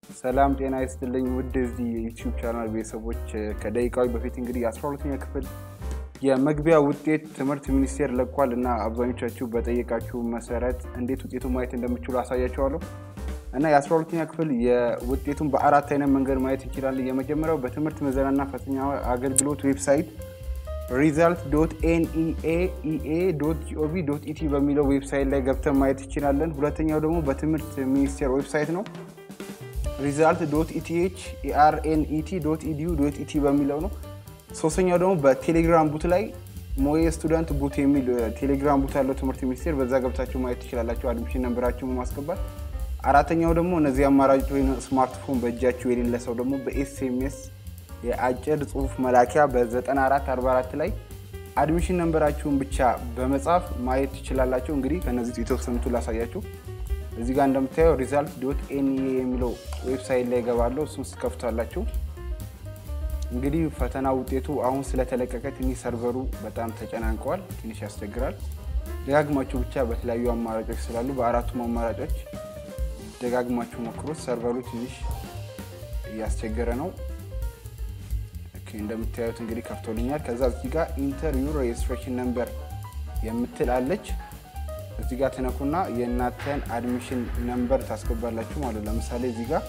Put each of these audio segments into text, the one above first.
ሰላም ጤና ይስጥልኝ ውድ እዚህ የዩቲዩብ ቻናል ቤተሰቦች ከደቂቃዎች በፊት እንግዲህ የአስራ ሁለተኛ ክፍል የመግቢያ ውጤት ትምህርት ሚኒስቴር ለቋል እና አብዛኞቻችሁ በጠየቃችሁ መሰረት እንዴት ውጤቱ ማየት እንደምችሉ አሳያችኋለሁ እና የአስራ ሁለተኛ ክፍል የውጤቱን በአራት አይነት መንገድ ማየት እንችላለን። የመጀመሪያው በትምህርት ምዘናና ፈተና አገልግሎት ዌብሳይት ሪዛልት ዶት ኤንኢኤኢኤ ዶት ጂኦቪ ዶት ኢቲ በሚለው ዌብሳይት ላይ ገብተን ማየት እንችላለን። ሁለተኛው ደግሞ በትምህርት ሚኒስቴር ዌብሳይት ነው ሪዛልት ዶት ኢቲኤች ኢአርኤንኢቲ ዶት ኢዲዩ ዶት ኢቲ በሚለው ነው። ሶስተኛው ደግሞ በቴሌግራም ቡት ላይ ሞዬ ስቱደንት ቡት የሚል ቴሌግራም ቡት ያለው ትምህርት ሚኒስቴር በዛ ገብታችሁ ማየት ትችላላችሁ፣ አድሚሽን ነንበራችሁን በማስገባት። አራተኛው ደግሞ እነዚህ አማራጭ ወይም ስማርትፎን በእጃችሁ የሌለ ሰው ደግሞ በኤስኤምኤስ የአጭር ጽሁፍ መላኪያ በ9444 ላይ አድሚሽን ነንበራችሁን ብቻ በመጻፍ ማየት ትችላላችሁ። እንግዲህ ከነዚህ የተወሰኑቱ ላሳያችሁ። እዚህ ጋር እንደምታየው ሪዛልት ዶት ኤንኤ የሚለው ዌብሳይት ላይ ገባለሁ። እሱን ስከፍቷላችሁ እንግዲህ ፈተና ውጤቱ አሁን ስለተለቀቀ ትንሽ ሰርቨሩ በጣም ተጨናንቀዋል፣ ትንሽ ያስቸግራል። ደጋግማችሁ ብቻ በተለያዩ አማራጮች ስላሉ በአራቱም አማራጮች ደጋግማችሁ ሞክሩት። ሰርቨሩ ትንሽ እያስቸገረ ነው። እንደምታዩት እንግዲህ ከፍቶልኛል። ከዛ እዚህ ጋር ኢንተር ዩር ሬጅስትሬሽን ነምበር የምትል አለች። እዚህ ጋር ትነኩና የእናንተን አድሚሽን ነምበር ታስገባላችሁ ማለት ነው። ለምሳሌ እዚህ ጋር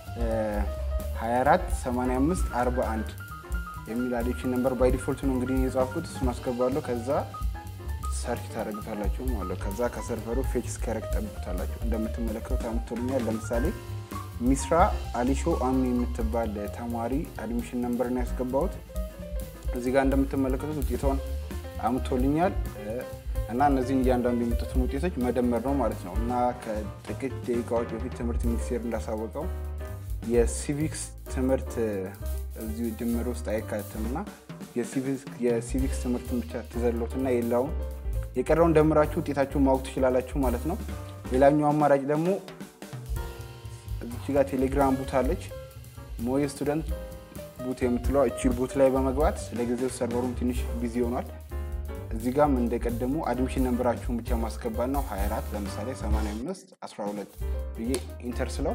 24 85 41 የሚል አድሚሽን ነምበር ባይ ዲፎልት ነው እንግዲህ የጻፍኩት። እሱን አስገባለሁ። ከዛ ሰርች ታደርጉታላችሁ ማለት ነው። ከዛ ከሰርቨሩ ፌች እስኪያደርግ ጠብቁታላችሁ። እንደምትመለከቱት አምጥቶልኛል። ለምሳሌ ሚስራ አሊሾ አሚ የምትባል ተማሪ አድሚሽን ነምበር ነው ያስገባሁት። እዚህ ጋር እንደምትመለከቱት ውጤቷን አምጥቶልኛል እና እነዚህን እያንዳንዱ የመጡትን ውጤቶች መደመር ነው ማለት ነው። እና ከጥቂት ደቂቃዎች በፊት ትምህርት ሚኒስቴር እንዳሳወቀው የሲቪክስ ትምህርት እዚሁ ድምር ውስጥ አይካተትም እና የሲቪክስ ትምህርትን ብቻ ትዘሎትና የሌላውን የቀረውን ደምራችሁ ውጤታችሁን ማወቅ ትችላላችሁ ማለት ነው። ሌላኛው አማራጭ ደግሞ እዚች ጋር ቴሌግራም ቡት አለች። ሞዬ ስቱደንት ቡት የምትለው እቺ ቡት ላይ በመግባት ለጊዜው ሰርቨሩም ትንሽ ቢዚ ሆኗል። እዚህ ጋም እንደቀደሙ አድሚሽን ነንበራችሁን ብቻ ማስገባት ነው። 24 ለምሳሌ 85 12 ብዬ ኢንተር ስለው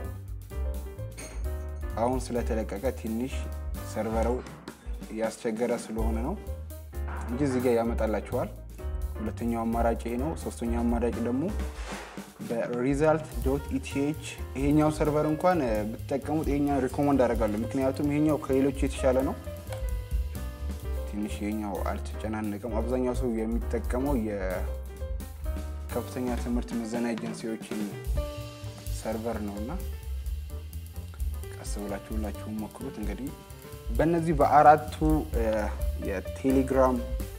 አሁን ስለተለቀቀ ትንሽ ሰርቨረው እያስቸገረ ስለሆነ ነው እንጂ እዚህ ጋር ያመጣላችኋል። ሁለተኛው አማራጭ ይሄ ነው። ሶስተኛው አማራጭ ደግሞ በሪዛልት ዶት ኢቲኤች ይሄኛው ሰርቨር እንኳን ብትጠቀሙት ይሄኛው ሪኮመንድ አደርጋለሁ። ምክንያቱም ይሄኛው ከሌሎች የተሻለ ነው። ትንሽ ይሄኛው አልተጨናነቀም። አብዛኛው ሰው የሚጠቀመው የከፍተኛ ትምህርት ምዘና ኤጀንሲዎችን ሰርቨር ነው እና ቀስ ብላችሁ ሁላችሁም ሞክሩት። እንግዲህ በእነዚህ በአራቱ የቴሌግራም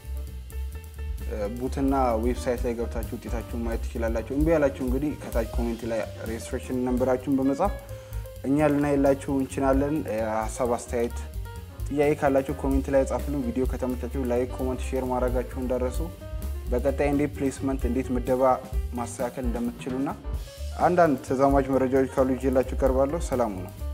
ቡትና ዌብሳይት ላይ ገብታችሁ ውጤታችሁን ማየት ትችላላችሁ። እምቢ ያላችሁ እንግዲህ ከታች ኮሜንት ላይ ሬጅስትሬሽን ነንበራችሁን በመጻፍ እኛ ልናየላችሁ እንችላለን። ሀሳብ አስተያየት ጥያቄ ካላችሁ ኮሜንት ላይ ጻፍልን። ቪዲዮ ከተመቻችሁ ላይክ፣ ኮመንት፣ ሼር ማድረጋችሁ እንዳረሱ። በቀጣይ እንዴት ፕሌስመንት እንዴት ምደባ ማስተካከል እንደምትችሉና አንዳንድ ተዛማጅ መረጃዎች ካሉ ይዤላችሁ ቀርባለሁ። ሰላሙ ነው።